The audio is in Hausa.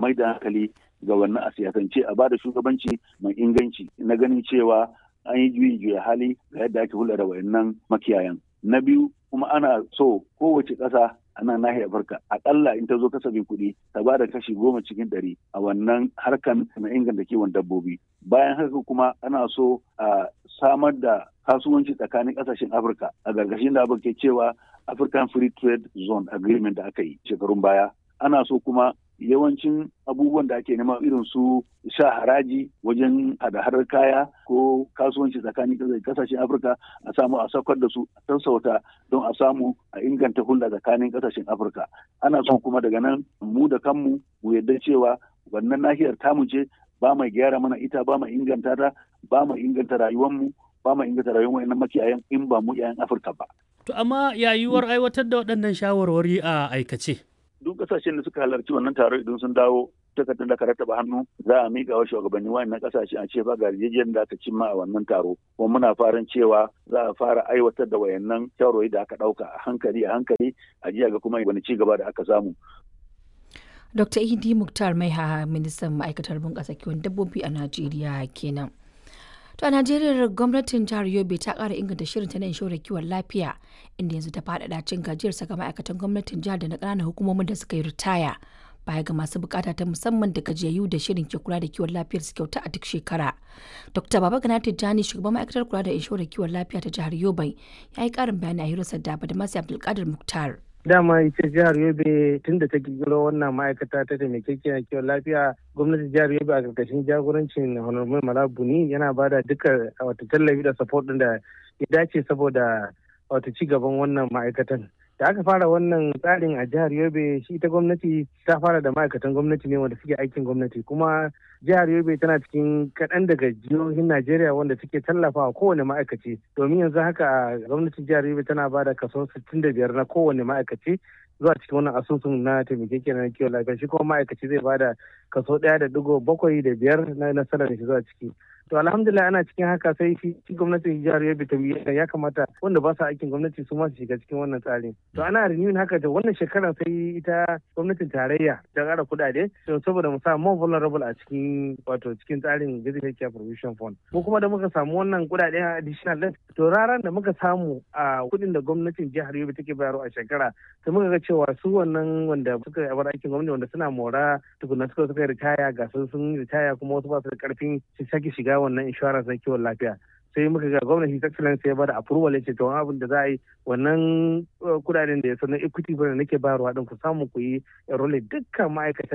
mai da hankali ga wannan a siyasance a bada shugabanci mai inganci na ganin cewa an yi juyi juya hali ga yadda ake hulɗa da wayannan makiyayan na biyu kuma ana so kowace ƙasa a nan nahiyar Afirka akalla in ta zo kasafin kuɗi ta ba da kashi goma cikin ɗari a wannan harkan na inganta kiwon dabbobi bayan haka kuma ana so a samar da kasuwanci tsakanin ƙasashen Afirka a gargashin da abin ke cewa African Free Trade Zone Agreement da aka yi shekarun baya ana so kuma yawancin abubuwan da ake nema irin su sha haraji wajen hada-hadar kaya ko kasuwanci tsakanin kasashen afirka a samu a saukar da su a sassauta don a samu a inganta hulɗa tsakanin kasashen afirka ana son kuma daga nan mu da kanmu mu yarda cewa wannan nahiyar tamu ce ba mai gyara mana ita ba mai inganta ta ba mai inganta rayuwarmu ba mai inganta rayuwar wa'annan makiyayan in ba mu 'ya'yan afirka ba. to amma yayuwar aiwatar da waɗannan shawarwari a aikace. duk kasashen da suka halarci wannan taro idan sun dawo takardar da ka rattaba hannu za a miƙa wa shugabanni wayannan kasashe a ce ba ga yarjejeniyar da aka cimma a wannan taro kuma muna farin cewa za a fara aiwatar da wayannan shawarwari da aka ɗauka a hankali a hankali a jiya ga kuma wani ci gaba da aka samu. Dr. Idi Muktar Maiha ministan ma'aikatar bunƙasa kiwon dabbobi a Najeriya kenan. To a Najeriya gwamnatin jihar Yobe ta ƙara inganta shirin ta na inshorar kiwon lafiya inda yanzu ta faɗaɗa cin gajiyar saka ma'aikatan gwamnatin jihar da na ƙananan hukumomin da suka yi ritaya baya ga masu bukata ta musamman da gajiyayyu da shirin ke kula da kiwon lafiyar su kyauta a duk shekara. Dr. Baba Gana Tijjani shugaban ma'aikatar kula da inshorar kiwon lafiya ta jihar Yobe ya yi ƙarin bayani a hirarsa da Badamasi Abdulkadir Muktar. dama ita jihar yobe tun da ta kirkiro wannan ma'aikata ta taimakekiyar kiwon lafiya gwamnatin jihar yobe a karkashin jagorancin honorable malabuni yana ba da duka wata tallafi da support din da ya dace saboda wata ci gaban wannan ma'aikatan da aka fara wannan tsarin a jihar yobe shi ita gwamnati ta fara da ma'aikatan gwamnati ne wanda suke aikin gwamnati kuma jihar yobe tana cikin kaɗan daga jihohin najeriya wanda suke tallafawa kowane ma'aikaci domin yanzu haka gwamnatin jihar yobe tana ba da kaso 65 na kowane ma'aikaci zuwa cikin wannan asusun na taimakekiyar na kiwon lafiya shi kuma ma'aikaci zai ba da kaso ɗaya da digo bakwai da biyar na nasarar da shi zuwa ciki to alhamdulillah ana cikin haka sai shi gwamnatin jihar yobe ta ya kamata wanda ba su aikin gwamnati su ma su shiga cikin wannan tsarin to ana renewing haka da wannan shekara sai ita gwamnatin tarayya ta ƙara kuɗaɗe to saboda mu sa more vulnerable a cikin wato cikin tsarin basic care provision fund ko kuma da muka samu wannan kuɗaɗe additional din to raran da muka samu a kuɗin da gwamnatin jihar yobe take bayarwa a shekara sai muka ga cewa su wannan wanda suka yi abar aikin gwamnati wanda suna mora tukuna suka suka ritaya ga sun sun ritaya kuma wasu ba su da karfin su sake shiga wannan insurance na kiwon lafiya sai muka ga gwamnati ta excellence ya bada approval ya ce to abin da za a yi wannan kudaden da ya sanar equity fund nake bayarwa din ku samu ku yi enroll dukkan ma'aikatan